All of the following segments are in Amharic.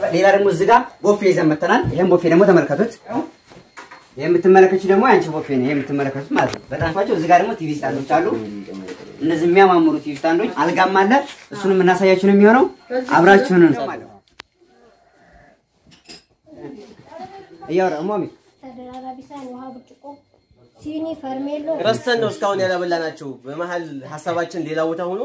ሌላ ደግሞ እዚህ ጋር ቦፌ ይዘን መተናል። ይሄን ቦፌ ደግሞ ተመልከቱት። ይሄ የምትመለከቱት ደግሞ የአንቺ ቦፌ ነው። ይሄ የምትመለከቱት ማለት ነው። በጣም ፋቸው። እዚህ ጋር ደግሞ ቲቪ ስታንዶች አሉ። እነዚህ የሚያማምሩ ቲቪ ስታንዶች፣ አልጋም አለ። እሱንም እናሳያችሁ ነው የሚሆነው። አብራችሁን እያወራ ማሚ ተደራራቢ ሳህን፣ ውሃ፣ ብርጭቆ፣ ሲኒ፣ ፈርሜሎ ረስተን ነው እስካሁን ያላበላናቸው። በመሀል ሀሳባችን ሌላ ቦታ ሆኖ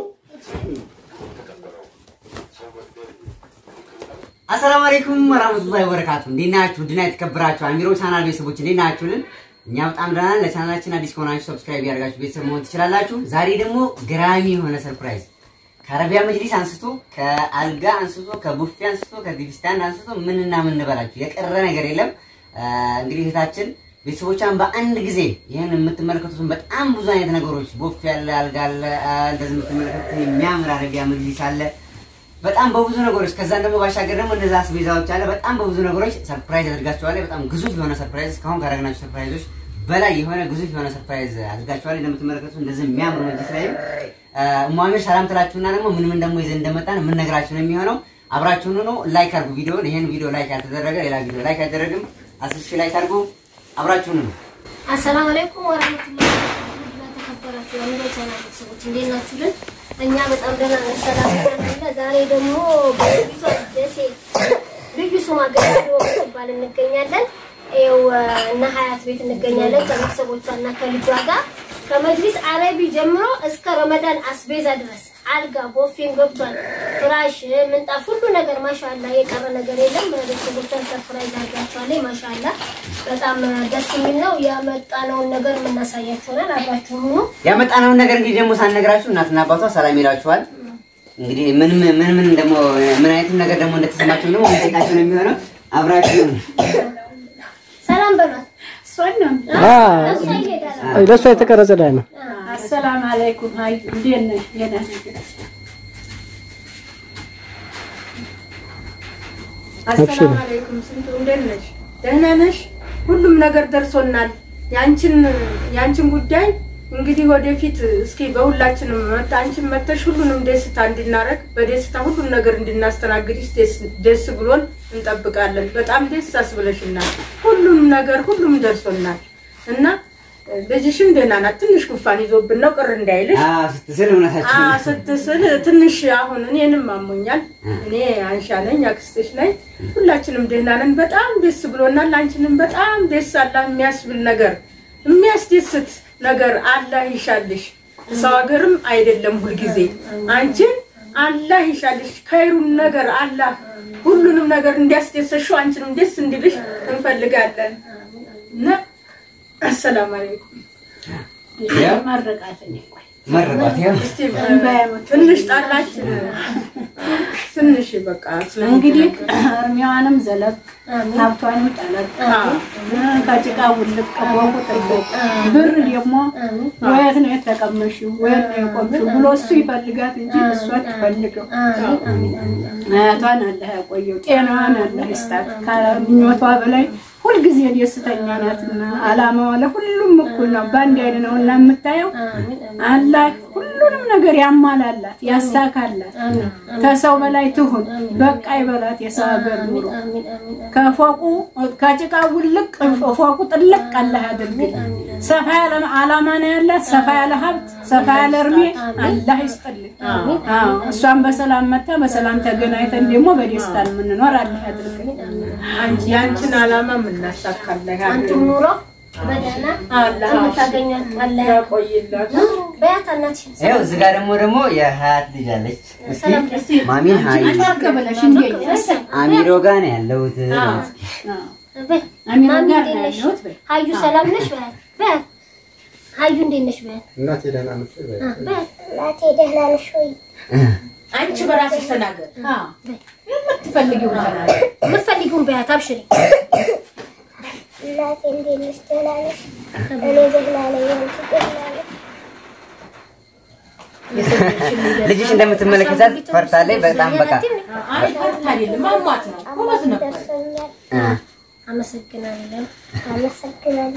አሰላሙ አለይኩም ወራህመቱላሂ ወበረካቱ። እንዴት ናችሁ? ድና የተከበራችሁ አሚሮ ቻናል ቤተሰቦች እንዴት ናችሁልን? እኛ በጣም ደህና ነን። ለቻናላችን አዲስ ከሆናችሁ ሰብስክራይብ ያደርጋችሁ ቤተሰብ መሆን ትችላላችሁ። ዛሬ ደግሞ ገራሚ የሆነ ሰርፕራይዝ ከአረቢያ መጅሊስ አንስቶ ከአልጋ አንስቶ ከቡፌ አንስቶ ከቲቪ ስታንድ አንስቶ ምንና ምን እንበላችሁ የቀረ ነገር የለም። እንግዲህ እህታችን ቤተሰቦቿን በአንድ ጊዜ ይህን የምትመለከቱትን በጣም ብዙ አይነት ነገሮች ቦፌ አለ፣ አልጋ አለ፣ እንደዚህ የምትመለከቱት የሚያምር አረቢያ መጅሊስ አለ በጣም በብዙ ነገሮች ከዛም ደግሞ ባሻገር ደግሞ እንደዛ አስቤዛዎች አለ። በጣም በብዙ ነገሮች ሰርፕራይዝ አድርጋችኋል። በጣም ግዙፍ የሆነ ሰርፕራይዝ እስካሁን ካደረግናቸው ሰርፕራይዞች በላይ የሆነ ግዙፍ የሆነ ሰርፕራይዝ አድርጋችኋል። እንደምትመለከቱት እንደዚህ የሚያምር መጅሊስ ላይ እሟሚር ሰላም ትላችሁና ደግሞ ምን ምን ደግሞ ይዘን እንደመጣን የምንነግራችሁ ነው የሚሆነው። አብራችሁን ነው። ላይክ አድርጉ ቪዲዮውን። ይሄን ቪዲዮ ላይክ ያልተደረገ ሌላ ቪዲዮ ላይክ አይደረግም። አስር ሺህ ላይክ አድርጉ። አብራችሁን ነው። አሰላሙ አለይኩም ወራህመቱላሂ ወበረካቱህ። ተከበራችሁ የአሚሮ ቻናል ቤተሰቦች እንዴት ናችሁልን? እኛ በጣም ደህና ነን፣ ሰላም ነን። ዛሬ ደግሞ በቤቷ ደሴ ልዩ ስሟ ገበሬ ትባል እንገኛለን። ይኸው እነ ሀያት ቤት እንገኛለን ከቤተሰቦቿ እና ከልጇ ጋር ከመጅሊስ አረቢ ጀምሮ እስከ ረመዳን አስቤዛ ድረስ አልጋ ቦፌም ገብቷል። ፍራሽ፣ ምንጣፍ፣ ሁሉ ነገር ማሻላ የቀረ ነገር የለም። ቤተሰቦቿን ሰርፕራይዝ አድርጋቸዋለች። ማሻላ በጣም ደስ የሚል ነው። ያመጣነውን ነገር የምናሳያችሁናል። አብራችሁ ሁኑ። ያመጣነውን ነገር እንግዲህ ደግሞ ሳንነግራችሁ እናትና አባቷ ሰላም ይላችኋል። እንግዲህ ምን ምን ምን ደግሞ ምን አይነት ነገር ደግሞ እንደተሰማችሁ ደግሞ ጠይቃችሁ ነው የሚሆነው። አብራችሁ ሰላም በሏት። እሷን ነው እሷ ይሄዳል። ለእሷ የተቀረጸ ላይ ነው። አሰላም አለይኩም ሀይ እንዴት ነሽ? ደህና ነሽ? አሰላም አለይኩም ስንቱ እንዴት ነሽ? ደህና ነሽ? ሁሉም ነገር ደርሶናል። ያንቺን ያንቺን ጉዳይ እንግዲህ ወደፊት እስኪ በሁላችንም መጣ አንቺን መተሽ ሁሉንም ደስታ እንድናረግ በደስታ ሁሉም ነገር እንድናስተናግድሽ ደስ- ደስ ብሎን እንጠብቃለን። በጣም ደስ አስብለሽናል። ሁሉም ነገር ሁሉም ደርሶናል እና ልጅሽም ደህና ናት። ትንሽ ጉፋን ይዞብን ነው ቅር እንዳይልሽ አዎ ስትስል እውነታችሁ አ ስትስል ትንሽ አሁን እኔንም አሞኛል። እኔ አንሻ ነኝ፣ አክስትሽ ነኝ። ሁላችንም ደህና ነን። በጣም ደስ ብሎናል። አንቺንም በጣም ደስ አላህ የሚያስብል ነገር የሚያስደስት ነገር አላህ ይሻልሽ። ሰው ሀገርም አይደለም ሁልጊዜ አንቺን አላህ ይሻልሽ። ከይሩን ነገር አላህ ሁሉንም ነገር እንዲያስደሰሽው አንቺንም ደስ እንዲልሽ እንፈልጋለን እና አሰላም አለይኩም መረቃትን ቆይ መረቋት ያው እስቲ ትንሽ ጣላች ትንሽ በቃ እንግዲህ እርሜዋንም ዘለቅ ሀብቷንም ጠለቅ ከጭቃ ውልቅ ከቦቁ ጥልቅ ብር ደግሞ ወየት ነው የተቀመሽው ወየት ነው የቆምሽው ብሎ እሱ ይፈልጋት እንጂ እሷ ትፈልገው። አያቷን አላህ ያቆየው፣ ጤናዋን አላህ ይስጣት። ከምኞቷ በላይ ሁልጊዜ ደስተኛ ናትና አላማዋ ለሁሉም እኩል ነው። በአንድ አይነት ነው እና የምታየው አላህ ሁሉንም ነገር ያሟላላት ያሳካላት። ከሰው በላይ ትሁን፣ በቃ ይበላት የሰው ሀገር ኑሮ ከፎቁ ከጭቃ ውልቅ ፎቁ ጥልቅ አላህ ያድርግል። ሰፋ ያለ አላማ ነው ያላት፣ ሰፋ ያለ ሀብት፣ ሰፋ ያለ እርሜ አላህ ይስጥልኝ። አዎ እሷን በሰላም መታ በሰላም ተገናኝተን ደግሞ በደስታ የምንኖር አላህ ያድርግል። አንቺ ያንቺን አላማ የምናሳካለን አንቺም ኑሮ በደህና አላህ የምታገኟት አላህ ያቆይላት። በያት እናትሽን ይኸው እዚህ ጋር ደግሞ ደግሞ የሀያት ልጅ አለች። ሰላም እስኪ ማሚን ሀይ አቀበለሽ እንዴት አሚሮ ጋር ነው ያለሁት። በይ አሚሮ ማሚ ጋር እንዴት ነው ነሽ? ያለሁት በይ። ሀዩ ሰላም ነሽ? በያት በያት ሀዩ እንዴት ነሽ? በያት እናቴ ደህና ነች ወይ? አ፣ በያት እናቴ ደህና ነሽ ወይ? አንቺ በራስሽ ተናገር። አዎ የምትፈልጊው ተናገር። የምትፈልጊውን በያት አብሽሪ። እናቴ እንዴት ነሽ? ደህና ነሽ? እኔ ደህና ነኝ። አንቺ ደህና ነሽ? ልጅሽ እንደምትመለከታት ፈርታለች በጣም በቃ አይ ፈርታ አይደለም አሟት ነው። ጎበዝ ነበር። ደርሶኛል። እ፣ አመሰግናለሁ። አመሰግናለሁ።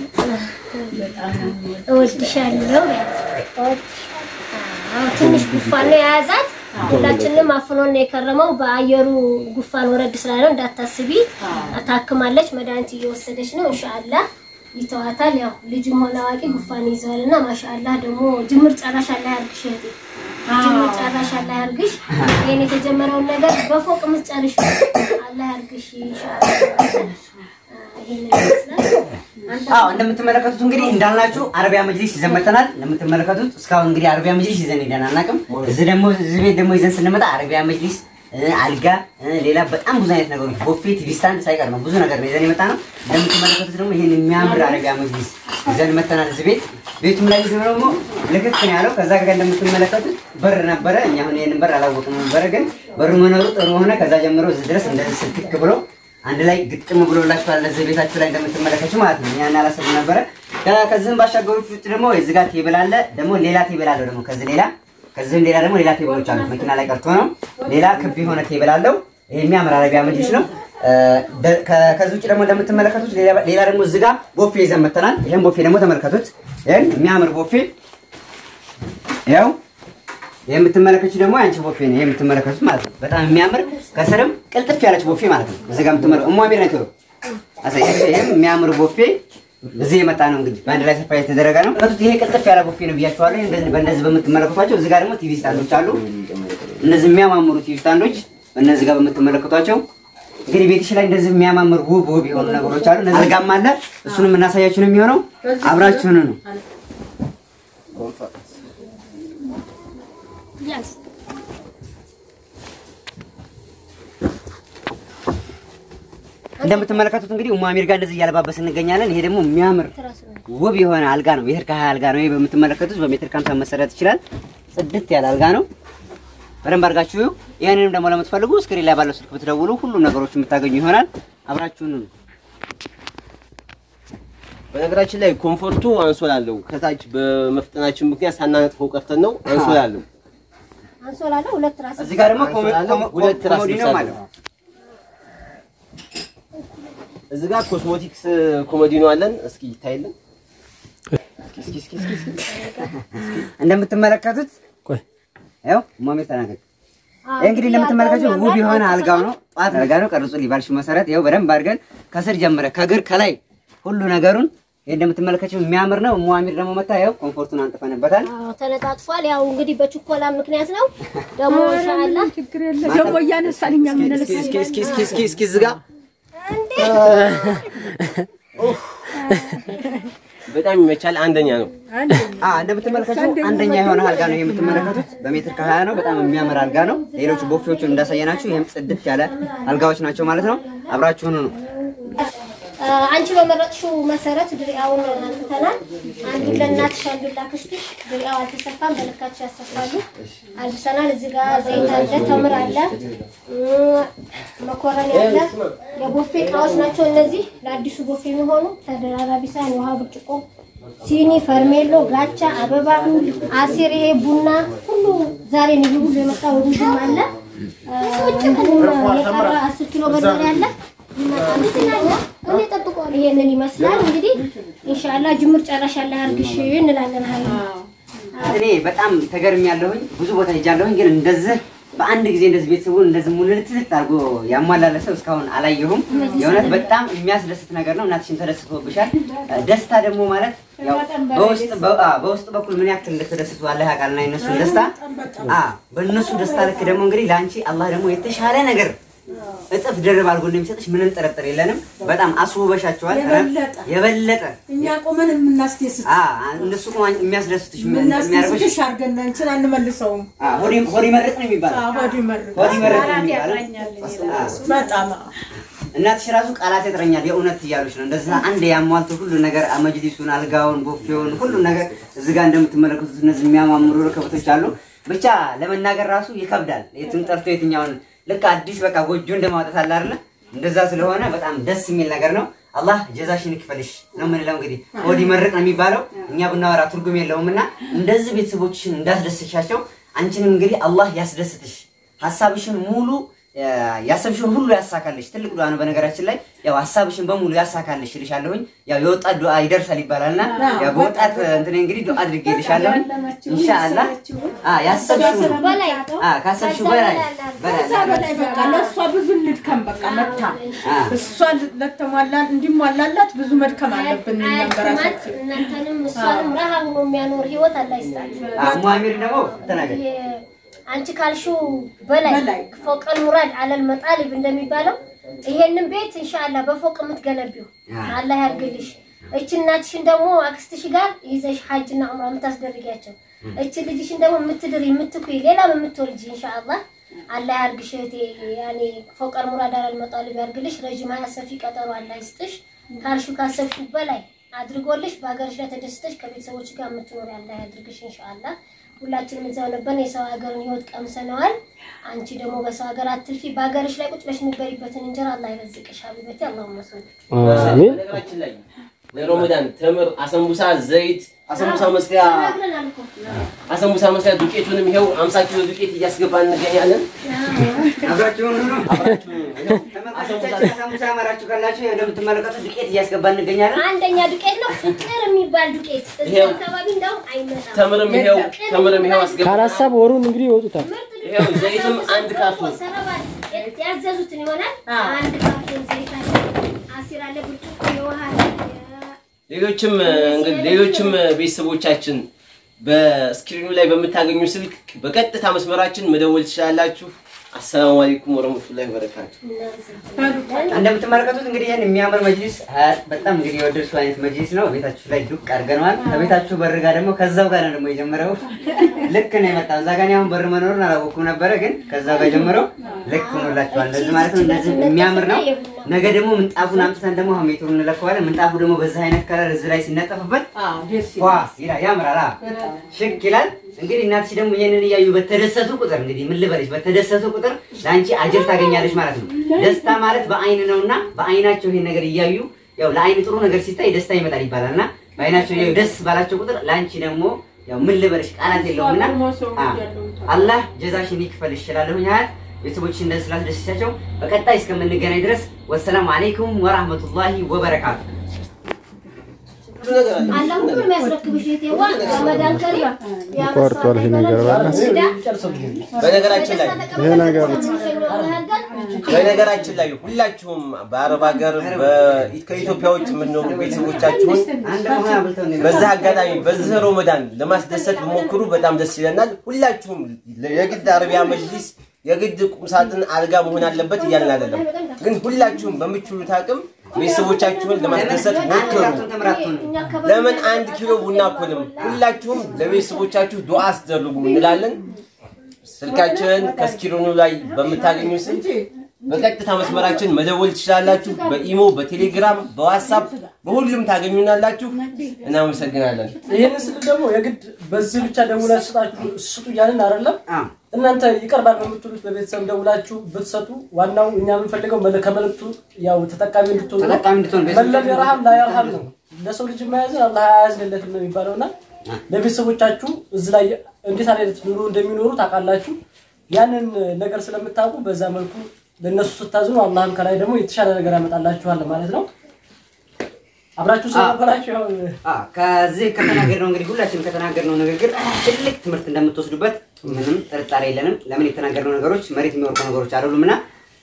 እወድሻለሁ በያት። እወድሻለሁ። አዎ ትንሽ ጉንፋን ነው የያዛት። ሁላችንም አፍኖን ነው የከረመው። በአየሩ ጉፋን ወረድ ስላለው እንዳታስቢ፣ ታክማለች። መድኃኒት እየወሰደች ነው። ኢንሻአላህ ይተዋታል። ያው ልጅም ሆነ አዋቂ ጉፋን ይዘዋል እና ማሻአላህ ደግሞ ጅምር ጨራሽ አላህ ያርግሽ እህቴ፣ ጅምር ጨራሽ አላህ ያርግሽ። ይሄን የተጀመረውን ነገር በፎቅ ምትጨርሽ አላህ ያርግሽ ኢንሻአላህ። ይሄን ይመስላል። አዎ እንደምትመለከቱት እንግዲህ እንዳልናችሁ አረቢያ መጅሊስ ይዘን መጥተናል። እንደምትመለከቱት እስካሁን እንግዲህ አረቢያ መጅሊስ ይዘን ሄደን አናውቅም። እዚህ ደግሞ እዚህ ቤት ደግሞ ይዘን ስንመጣ አረቢያ መጅሊስ እ፣ አልጋ እ፣ ሌላ በጣም ብዙ አይነት ነገሮች ቦፌ፣ ቲቪ ስታንድ ሳይቀር ነው ብዙ ነገር ነው ይዘን የመጣ ነው። እንደምትመለከቱት ደግሞ ይሄን የሚያምር አረቢያ መጅሊስ ይዘን መጥተናል እዚህ ቤት። ቤቱም ላይ ሲሆን ደግሞ ልክክ ነው ያለው። ከዛ ጋር እንደምትመለከቱት በር ነበረ። እኛ አሁን ይሄንን በር አላወቅንም ነበረ፣ ግን በሩ መኖሩ ጥሩ ሆነ። ከዛ ጀምሮ እዚህ ድረስ እንደዚህ ስልክክ ብሎ አንድ ላይ ግጥም ብሎላችኋል። እዚህ ቤታችሁ ላይ እንደምትመለከቱ ማለት ነው። ያን አላሰብም ነበረ። ከ- ከዚህም ባሻገሮች ውጭ ደግሞ እዚህ ጋር ቴብል አለ። ደግሞ ሌላ ቴብል አለው ደግሞ ከዚህ ሌላ ከዚህም ሌላ ደግሞ ሌላ ቴብሎች አሉት። መኪና ላይ ቀርቶ ነው። ሌላ ክብ የሆነ ቴብል አለው። ይሄ የሚያምር አረቢያ መጅሊስ ነው። እ፣ ደ- ከ- ከዚህ ውጭ ደግሞ እንደምትመለከቱት ሌላ ሌላ ደግሞ እዚህ ጋር ቦፌ ይዘን መጥተናል። ይሄን ቦፌ ደግሞ ተመልከቱት። ይሄን የሚያምር ቦፌ ያው የምትመለከቱት ደግሞ አንቺ ቦፌ ነው የምትመለከቱት ማለት ነው። በጣም የሚያምር ከስርም ቅልጥፍ ያለች ቦፌ ማለት ነው። እዚህ ጋር የምትመለከቱት እሟ ቢር ነው አሳይ ይሄም የሚያምር ቦፌ እዚህ የመጣ ነው እንግዲህ በአንድ ላይ ሰርፕራይዝ የተደረገ ነው። ከቱት ይሄ ቅልጥፍ ያለ ቦፌ ነው ብያቸዋለሁ። እንደዚህ በእንደዚህ በምትመለከቷቸው እዚህ ጋር ደግሞ ቲቪ ስታንዶች አሉ። እነዚህ የሚያማምሩ ቲቪ ስታንዶች በእነዚህ ጋር በምትመለከቷቸው እንግዲህ ቤትሽ ላይ እንደዚህ የሚያማምር ውብ ውብ የሆኑ ነገሮች አሉ። እነዚህ ጋርም አለ። እሱንም እናሳያችሁ ነው የሚሆነው። አብራችሁን ነው ያዝ እንደምትመለከቱት እንግዲህ ኡሙ አሚር ጋር እንደዚህ እያለባበስ እንገኛለን። ይሄ ደግሞ የሚያምር ትራስ ነው። ውብ የሆነ አልጋ ነው። ሜትር ከሀያ አልጋ ነው። ይሄ በምትመለከቱት በሜትር ከሀምሳ መሰረት ይችላል። ጽድት ያለ አልጋ ነው። በደንብ አድርጋችሁ ይሁ። ይህንንም ደግሞ ለምትፈልጉ ስክሪን ላይ ባለው ስልክ ብትደውሉ ሁሉም ነገሮች የምታገኙ ይሆናል። አብራችሁን ነው በነገራችን ላይ ኮምፎርቱ አንሶላ አለው። ከታች በመፍጠናችን ምክንያት ሳናነጥፈው ቀርተን ነው። አንሶላ አለው። አንሶላ አለው ሁለት ትራስ እዚህ ጋር ደግሞ ኮሞ- አንሶላ ኮሞ- ሁለት ራስ ኮሞዲኖ ልብስ አለው። አለው። እዚህ ጋር ኮስሞቲክስ ኮሞዲኖ አለን። እስኪ ይታይልን። እስኪ እስኪ እስኪ እስኪ እንደምትመለከቱት ያው ኡሙ አሚር ተናገር። ይህ እንግዲህ እንደምትመለከቱት ውብ የሆነ አልጋው ነው። ጧት አልጋ ነው። ቀርጹ ሊባልሽ መሰረት ይኸው በደንብ አድርገን ከስር ጀምረ ከግር ከላይ ሁሉ ነገሩን ይህ እንደምትመለከቱት የሚያምር ነው። ኡሙ አሚር ደግሞ መታ ይኸው ኮምፎርቱን አንጥፈንበታል። አዎ ተነጣጥፏል። ያው እንግዲህ በችኮላ ምክንያት ነው። ደግሞ ኢንሻአላህ ችግር የለም ደግሞ እያነሳን እኛ የምንልስ እስኪ እስኪ እስኪ እስኪ እስኪ እዚህ ጋር እንዴ በጣም ይመቻል። አንደኛ ነው። አ እንደምትመለከቱት አንደኛ የሆነ አልጋ ነው የምትመለከቱት። በሜትር ከሀያ ነው። በጣም የሚያምር አልጋ ነው። ሌሎቹ ቦፌዎቹን እንዳሳየናችሁ ይህም ጽድት ያለ አልጋዎች ናቸው ማለት ነው። አብራችሁን ነው አ፣ አንቺ በመረጥሽው መሰረት ድሪያውን አንጥተናል። አንዱን ለእናትሽ አንዱን ላክስትሽ። ድሪያው አልተሰፋም፣ በልካቸው ያሰፋሉ። አልብሰናል። እዚህ ጋር ዘይት አለ፣ ተምር አለ፣ እም፣ መኮረኒ አለ። የቦፌ እቃዎች ናቸው እነዚህ ለአዲሱ ቦፌ የሚሆኑ ተደራራቢ ሳህን፣ የውሃ ብርጭቆ፣ ሲኒ፣ ፈርሜሎ፣ ጋቻ፣ አበባ፣ አሲር፣ ይሄ ቡና ሁሉ ዛሬ ነው ይሄ ሁሉ የመጣው። ሩዝም አለ አ፣ እንዲሁም የቀረ አስር ኪሎ በርበሬ አለ ይመጣል። ይሄንን ይመስላል እንግዲህ ኢንሻአላህ ጅምር ጨራሽ ያለ አርግሽ እንላለን። ሀይ እኔ በጣም ተገርም ያለሁኝ ብዙ ቦታ ሄጃለሁኝ፣ ግን እንደዚህ በአንድ ጊዜ እንደዚህ ቤተሰቡን እንደዚህ ሙልትት አድርጎ ያሟላለ ሰው እስካሁን አላየሁም። የእውነት በጣም የሚያስደስት ነገር ነው። እናትሽን ተደስቶብሻል። ደስታ ደግሞ ማለት ያው በውስጥ በ- አ፣ በውስጥ በኩል ምን ያክል እንደተደስቱ አላህ ያውቃልና የእነሱን ደስታ አ በእነሱ ደስታ ልክ ደግሞ እንግዲህ ለአንቺ አላህ ደግሞ የተሻለ ነገር እጥፍ ድርብ አድርጎ እንደሚሰጥሽ ምንም ጥርጥር የለንም። በጣም አስውበሻቸዋል። የበለጠ የበለጠ እኛ ቆመን የምናስደስት አ፣ እነሱ እኮ የሚያስደስትሽ የሚያደርግሽ የምናስደስትሽ አድርገን እንችን አንመልሰውም። አ፣ ሆድ ሆድ ይመርቅ ነው የሚባለው ሆድ ይመርቅ ሆድ ይመረቅ ነው የሚባለው። አ፣ በጣም እናትሽ ራሱ ቃላት ያጥረኛል የእውነት እያሉች ነው። እንደዛ አንድ ያሟልቶ ሁሉ ነገር መጅሊሱን፣ አልጋውን፣ ቦፌውን ሁሉ ነገር እዚህ ጋር እንደምትመለከቱት እነዚህ የሚያማምሩ ረከቦቶች አሉ። ብቻ ለመናገር ራሱ ይከብዳል። የቱን ጠርቶ የትኛውን ልክ አዲስ በቃ ጎጆ እንደማውጣት አለ አይደለ? እንደዛ ስለሆነ በጣም ደስ የሚል ነገር ነው። አላህ ጀዛሽን ይክፈልሽ ነው የምንለው። እንግዲህ ሆድ ይመርቅ ነው የሚባለው። እኛ ብናወራ ትርጉም የለውም እና እንደዚህ ቤተሰቦችሽን እንዳስደስሻቸው አንቺንም እንግዲህ አላህ ያስደስትሽ ሀሳብሽን ሙሉ ያሰብሽውን ሁሉ ያሳካልሽ። ትልቅ ዱዓ ነው። በነገራችን ላይ ያው ሀሳብሽን በሙሉ ያሳካልሽ እልሻለሁኝ። ያው የወጣት ዱዓ ይደርሳል ይባላልና ያው በወጣት እንትን እንግዲህ ዱዓ አድርጌልሻለሁኝ ኢንሻአላህ። አ ያሰብሽው በላይ አ ካሰብሽው በላይ በላይ ከዛ በላይ በቃ ለእሷ ብዙ እንድከም በቃ መታ አ እሷ ለተሟላ እንዲሟላላት ብዙ መድከም አለብን እኛም አያድክማት በራሳችን እናንተንም እሷንም ረሃ ሆኖ የሚያኖር ህይወት አላህ ይስጣት። አ ሙአሚር ደግሞ ተናገር ይሄ አንቺ ካልሽው በላይ በላይ። ፎቀል ሙራድ አለል መጣሊብ እንደሚባለው ይሄንን ቤት ኢንሻአላህ በፎቅ የምትገነቢው አላህ ያርግልሽ። እቺ እናትሽን ደግሞ አክስትሽ ጋር ይዘሽ ሐጅና ዑምራ የምታስደርጊያቸው እቺ ልጅሽን ደግሞ የምትድሪ የምትኩይ ሌላም የምትወልጂ ኢንሻአላህ አላህ ያርግሽ እህቴ። ያኔ ፎቀል ሙራድ አለል መጣሊብ ያርግልሽ። ረጅም ሀያ ሰፊ ቀጠሮ አላህ ይስጥሽ። ካልሽው ካሰብሽው በላይ አድርጎልሽ በሀገርሽ ላይ ተደስተሽ ከቤተሰቦች ጋር የምትኖሪ አላህ ያድርግሽ ኢንሻአላህ። ሁላችንም እዛው ነበርን። የሰው ሀገርን ህይወት ቀምሰነዋል። አንቺ ደግሞ በሰው ሀገር አትልፊ። በሀገርሽ ላይ ቁጭ ብለሽ የምትበይበትን እንጀራ አላህ ይረዝቅሽ። ሀቢበቴ አላሁመ ሰል አሚን። በነገራችን ላይ ለረመዳን ተምር፣ አሰንቡሳ፣ ዘይት፣ አሰንቡሳ መስሪያ ተናግረናል እኮ አሰንቡሳ መስሪያ ዱቄቱንም ይኸው 50 ኪሎ ዱቄት እያስገባን እንገኛለን። አብራችሁን ሁኑ። አብራችሁ ይኸው ተመልካቾቻችን ሳሙሳ አማራችሁ ካላችሁ ያው እንደምትመለከቱት ዱቄት እያስገባ እንገኛለን። አንደኛ ዱቄት ነው ፍቅር የሚባል ዱቄት እዚህ ይሄው። አካባቢ እንደውም አይመጣም። ተምርም ይኸው ተምርም ይኸው አስገባ ካላሳብ ወሩን እንግዲህ ይወጡታል። ምርጥ ዱቄት ይሄው ዘይትም አንድ ካርቶን ሰረባት ያዘዙትን ይሆናል። አዎ። አንድ ካርቶን ዘይት አለ፣ አሲር አለ፣ ብርጭቆ የውሃ አለ፣ ሌሎችም እንግዲህ ሌሎችም ቤተሰቦቻችን በስክሪኑ ላይ በምታገኙ ስልክ በቀጥታ መስመራችን መደወል ትችላላችሁ። አሰላሙ አለይኩም ወረህመቱላሂ ወበረካቱ። እንደምትመለከቱት እንግዲህ ይህን የሚያምር መጅሊስ ሀያት በጣም እንግዲህ የወደድሽው አይነት መጅሊስ ነው። ቤታችሁ ላይ ዱቅ አድርገነዋል። ከቤታችሁ በር ጋር ደግሞ ከዛው ጋር ነው ደግሞ የጀመረው። ልክ ነው የመጣው። እዛ ጋር እኔ አሁን በር መኖሩን አላወኩም ነበረ፣ ግን ከዛው ጋር ጀምረው ልክ ሆኖላችኋል። እንደዚህ ማለት ነው። እንደዚህ የሚያምር ነው። ነገ ደግሞ ምንጣፉን አምጥተን ደግሞ አሁን ሜትሩን እንለካዋለን። ምንጣፉ ደግሞ በዚህ አይነት ከለር እዚህ ላይ ሲነጠፍበት አዎ ደስ ዋ ይላል። ይላል፣ ያምራል። አዎ ሽክ ይላል። እንግዲህ እናትሽ ደግሞ ይሄንን እያዩ በተደሰቱ ቁጥር እንግዲህ ምን ልበልሽ፣ በተደሰቱ ቁጥር ለአንቺ አጀር ታገኛለሽ ማለት ነው። ደስታ ማለት በአይን ነውና በአይናቸው ይሄን ነገር እያዩ ያው ለአይን ጥሩ ነገር ሲታይ ደስታ ይመጣል ይባላል እና በአይናቸው እያዩ ደስ ባላቸው ቁጥር ለአንቺ ደግሞ ያው ምን ልበልሽ ቃላት የለውምና አ- አላህ ጀዛሽን ይክፈል ይችላለሁ ያህል ቤተሰቦችሽ እንደዚህ ስላስደሰቻቸው በቀጣይ እስከምንገናኝ ድረስ ወሰላሙ አለይኩም ወራህመቱላሂ ወበረካቱ። ብዙ ነገር አለ። አላህ ሁሉንም የሚያስረክብሽ እህቴዋ ረመዳን ከሪም ቆርጧል ይሄ ነገር ባላስ በነገራችን ላይ ይሄ ነገር በነገራችን ላይ ሁላችሁም በአረብ ሀገር በ- ከኢትዮጵያ ውጭ የምትኖሩ ቤተሰቦቻችሁን አንድ መሆን አብልተው ነው በዚህ አጋጣሚ በዚህ ረመዳን ለማስደሰት ብሞክሩ በጣም ደስ ይለናል። ሁላችሁም የግድ አረቢያ መጅሊስ የግድ ቁምሳጥን አልጋ መሆን አለበት እያልን አይደለም፣ ግን ሁላችሁም በምችሉት አቅም ቤተሰቦቻችሁን ለማስደሰት ሞክሩ። ለምን አንድ ኪሎ ቡና አኮልም? ሁላችሁም ለቤተሰቦቻችሁ ዱዓ አስደርጉ እንላለን። ስልካችንን ከስክሪኑ ላይ በምታገኙ ስልክ በቀጥታ መስመራችን መደወል ትችላላችሁ። በኢሞ፣ በቴሌግራም፣ በዋትሳፕ በሁሉም ታገኙናላችሁ። እናመሰግናለን። ይህንን ስል ደግሞ የግድ በዚህ ብቻ ደውላችሁ ስጣችሁ ስጡ እያልን አይደለም። አዎ እናንተ ይቀርባል በምትሉት በቤተሰብ ደውላችሁ ብትሰጡ ዋናው እኛ የምንፈልገው መለ- ከመልእክቱ ያው ተጠቃሚ እንድትሆኑ ነው። ተጠቃሚ እንድትሆን መለም የረሃም ላይ የረሃም ነው። ለሰው ልጅ የማያዝን አላህ አያዝንለትም ነው የሚባለው እና ለቤተሰቦቻችሁ እዚህ ላይ እንዴት አይነት ኑሮ እንደሚኖሩ ታውቃላችሁ። ያንን ነገር ስለምታውቁ በዛ መልኩ ለእነሱ ስታዝኑ አላህም ከላይ ደግሞ የተሻለ ነገር ያመጣላችኋል ማለት ነው። አብራችሁ ስለነበራችሁ ያው አ ከዚህ ከተናገርነው እንግዲህ ሁላችንም ከተናገርነው ንግግር ትልቅ ትምህርት እንደምትወስዱበት ምንም ጥርጣሬ የለንም። ለምን የተናገርነው ነገሮች መሬት የሚወርቁ ነገሮች አይደሉም እና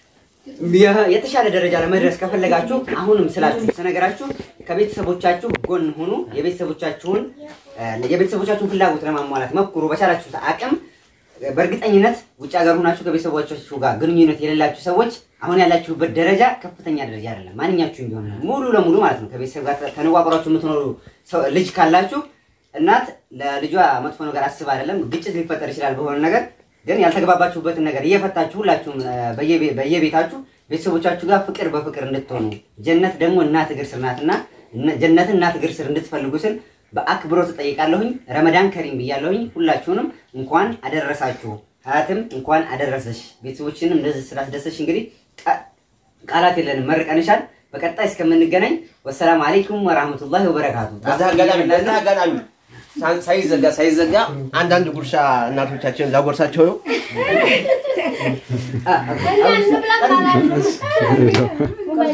የ- የተሻለ ደረጃ ለመድረስ ከፈለጋችሁ አሁንም ስላችሁ ስነገራችሁ ከቤተሰቦቻችሁ ጎን ሁኑ። የቤተሰቦቻችሁን እ፣ የቤተሰቦቻችሁን ፍላጎት ለማሟላት ሞክሩ በቻላችሁት አቅም። በእርግጠኝነት ውጭ ሀገር ሆናችሁ ከቤተሰቦቻችሁ ጋር ግንኙነት የሌላችሁ ሰዎች አሁን ያላችሁበት ደረጃ ከፍተኛ ደረጃ አይደለም። ማንኛችሁም ቢሆን ሙሉ ለሙሉ ማለት ነው ከቤተሰብ ጋር ተነዋቅሯችሁ የምትኖሩ ሰው- ልጅ ካላችሁ እናት ለልጇ መጥፎ ነገር አስብ አይደለም። ግጭት ሊፈጠር ይችላል በሆነ ነገር ግን ያልተግባባችሁበትን ነገር እየፈታችሁ ሁላችሁም እ፣ በየቤ- በየቤታችሁ ቤተሰቦቻችሁ ጋር ፍቅር በፍቅር እንድትሆኑ ጀነት ደግሞ እናት እግር ስር ናትና እነ- ጀነትን እናት እግር ስር እንድትፈልጉ ስል በአክብሮት እጠይቃለሁኝ። ረመዳን ከሪም ብያለሁኝ። ሁላችሁንም እንኳን አደረሳችሁ። ሀያትም እንኳን አደረሰሽ። ቤተሰቦችንም እንደዚህ ስላስደሰሽ እንግዲህ ቃ- ቃላት የለንም፣ መርቀንሻል። በቀጣይ እስከምንገናኝ ወሰላም አለይኩም ወራህመቱላሂ ወበረካቱ። በዚህ አጋጣሚ በዚህ አጋጣሚ ሳን- ሳይዘጋ ሳይዘጋ አንዳንድ ጉርሻ እናቶቻችን ላጎርሳቸው ነው። አ- አ- እንብላ ካላችሁ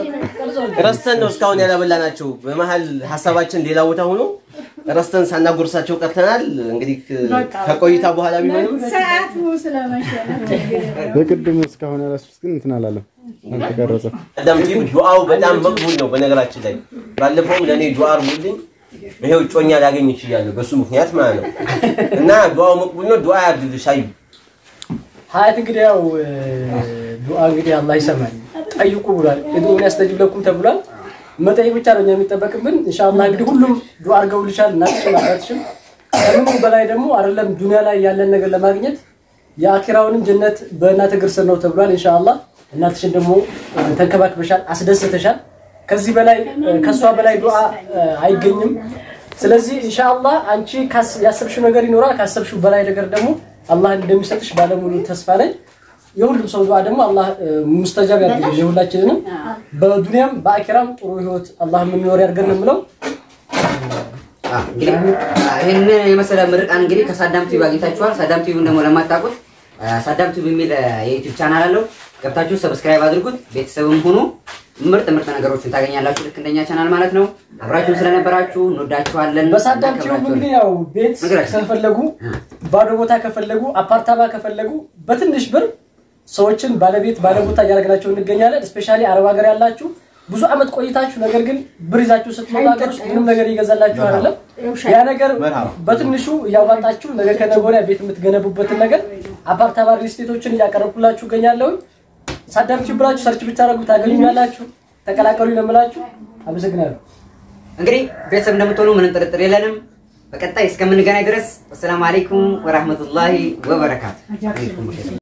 ረስተን ነው እስካሁን ያላበላናቸው። በመሀል ሀሳባችን ሌላ ቦታ ሆኖ ረስተን ሳናጎርሳቸው ቀርተናል። እንግዲህ ከቆይታ በኋላ ቢሆንም ሰዓቱ ስለመሸ ነው። የቅድሙ እስካሁን ያላሱት ግን እንትን አላለም አልተቀረጸም። ቀደም ቲም ዱዓው በጣም መቅቡል ነው። በነገራችን ላይ ባለፈውም ለእኔ ዱዓ አርጉልኝ ይሄው እጮኛ ላገኝ ይችላለሁ በሱ ምክንያት ማለት ነው። እና ዱዓው መቅቡል ነው። ዱዓ ያድርግልሽ አዩ ሀያት እንግዲህ ያው ዱዓ እንግዲህ አላህ ይሰማል። ጠይቁ ብሏል። እድኡን ያስተጅብ ለኩም ተብሏል። መጠየቅ ብቻ ነው እኛ የሚጠበቅብን። ኢንሻአላህ እንግዲህ ሁሉም ዱዓ አድርገውልሻል። እናትሽም አባትሽም ከምንም በላይ ደግሞ አይደለም ዱንያ ላይ ያለን ነገር ለማግኘት የአኪራውንም ጀነት በእናት እግር ስር ነው ተብሏል። ኢንሻአላህ እናትሽን ደግሞ ተንከባክበሻል፣ አስደስተሻል። ከዚህ በላይ ከሷ በላይ ዱዓ አይገኝም። ስለዚህ ኢንሻአላህ አንቺ ካስ- ያሰብሽው ነገር ይኖራል። ካሰብሽው በላይ ነገር ደግሞ አላህ እንደሚሰጥሽ ባለሙሉ ተስፋ ነኝ። የሁሉም ሰው ዱዓ ደግሞ አላህ ሙስተጃብ ያድርግልን የሁላችንንም በዱንያም በአኪራም ጥሩ ህይወት አላህ የምንኖር ያድርገን ነው የምለው። እንግዲህ ይህን የመሰለ ምርቃን እንግዲህ ከሳዳም ቲቪ አግኝታችኋል። ሳዳም ቲቪን ደግሞ ለማታውቁት ሳዳም ቲቪ የሚል የዩቲዩብ ቻናል አለው። ገብታችሁ ሰብስክራይብ አድርጉት፣ ቤተሰብም ሁኑ። ምርጥ ምርጥ ነገሮችን ታገኛላችሁ፣ ልክ እንደኛ ቻናል ማለት ነው። አብራችሁን ስለነበራችሁ እንወዳችኋለን። በሳዳም ቲዩብ እናከብራችኋለን። እንግዲህ ያው ቤት ነገራችን። ከፈለጉ ባዶ ቦታ ከፈለጉ አፓርታማ ከፈለጉ በትንሽ ብር ሰዎችን ባለቤት ባለቦታ እያደረግናቸው እንገኛለን። እስፔሻሊ አረብ ሀገር ያላችሁ ብዙ አመት ቆይታችሁ ነገር ግን ብር ይዛችሁ ስትመጡ ሀገር ውስጥ ምንም ነገር እየገዛላችሁ አይደለም። ያ ነገር በትንሹ እያዋጣችሁ ነገ ከነገ ወዲያ ቤት የምትገነቡበትን ነገር አፓርታማ ሪል ስቴቶችን እያቀረብኩላችሁ እገኛለሁ። ሳዳም ቲዩብ ብላችሁ ሰርች ብታደርጉ ታገኙኛላችሁ። ተቀላቀሉ ነው የምላችሁ። አመሰግናለሁ። እንግዲህ ቤተሰብ እንደምትሆኑ ምንም ጥርጥር የለንም። በቀጣይ እስከምንገናኝ ድረስ ወሰላሙ አለይኩም ወራህመቱላሂ ወበረካቱ።